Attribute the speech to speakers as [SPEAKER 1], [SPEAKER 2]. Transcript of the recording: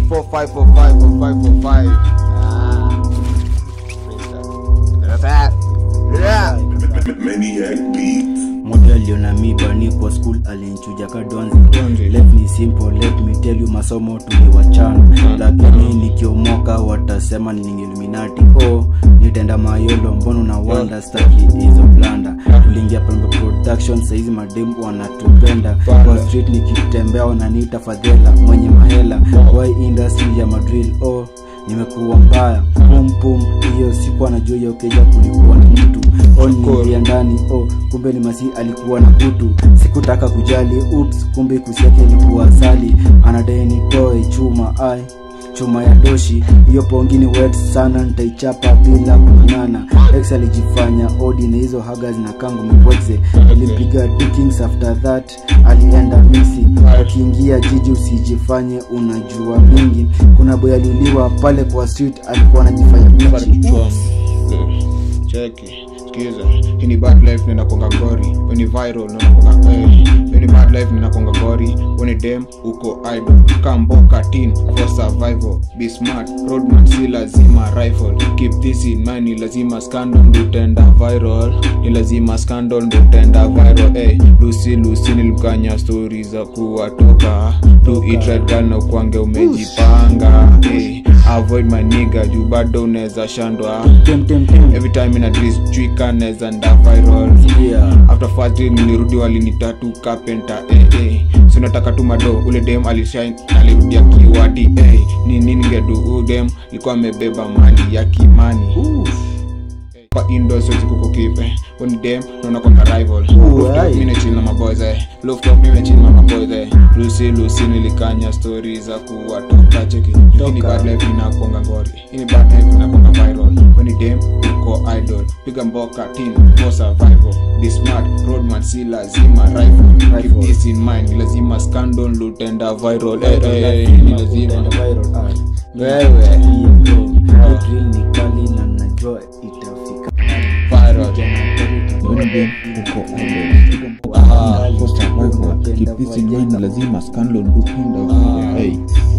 [SPEAKER 1] 4545 4545 ah Sasa, yeah.
[SPEAKER 2] Maniac Beats.
[SPEAKER 3] moja aliona mi bani kwa school alinchuja kadonzi let me simple let me tell you masomo tuliwachana lakini nikiomoka watasema ni illuminati oh nitenda mayolo mbono na wanda staki hizo blanda tuliingia pembe production saizi mademu wanatupenda kwa street nikitembea wananiita fadhela mwenye mahela why industry ya madrill oh nimekuwa mbaya pum pum hiyo siku anajua hiyo keja kulikuwa na mtu oh niingia ndani oh kumbe ni masi alikuwa na kutu sikutaka kujali ups kumbe kusi yake ilikuwa asali anadai nitoe chuma ai chuma ya doshi hiyo pongi ni wet sana nitaichapa bila kung'ang'ana ex alijifanya odi na hizo haga zina kangu mebwekze ilimpiga dukings after that alienda misi akiingia jiji usijifanye unajua mingi kuna boy aliuliwa pale kwa street alikuwa anajifanya mchi
[SPEAKER 1] cheki sikiza hii ni bad life ninakonga gori weni viral ninakonga eh hii ni bad life ninakonga gori weni dem uko idol kamboka tin for survival be smart roadman si lazima rifle keep this in mind ni lazima scandal ndo tenda viral ni lazima scandal ndo tenda viral eh lucy lucy nilimkanya story za kuwatoka do it right girl na ukwange umejipanga eh avoid my nigga juu bado unaweza shandwa
[SPEAKER 3] tem tem tem
[SPEAKER 1] every time ina dress chwika neza nda viral
[SPEAKER 3] yeah
[SPEAKER 1] after first day nilirudi walinitatu carpenter eh eh so nataka tu mado ule dem alishine alirudia kiwadi eh ni nini ningedu udem alikuwa amebeba mali ya kimani kwa indo siwezi kukukipe uni dem naona kwa rival
[SPEAKER 3] aye.
[SPEAKER 1] mimi chill na maboys eh rooftop mimi chill na maboys eh Lucy Lucy nilikanya stories za kuwatoka cheki hii ni bad life inakonga ngori hii ni bad life inakonga viral uni dem uko idol piga mboka team for survival be smart roadman si lazima rifle keep this in mind ni lazima scandal lutenda viral eh eh ni lazima wewe
[SPEAKER 3] drill ni kali na najua itafika
[SPEAKER 1] viral
[SPEAKER 4] Ah, for survival. Keep this in mind, lazima scandal ndo tenda. Hey.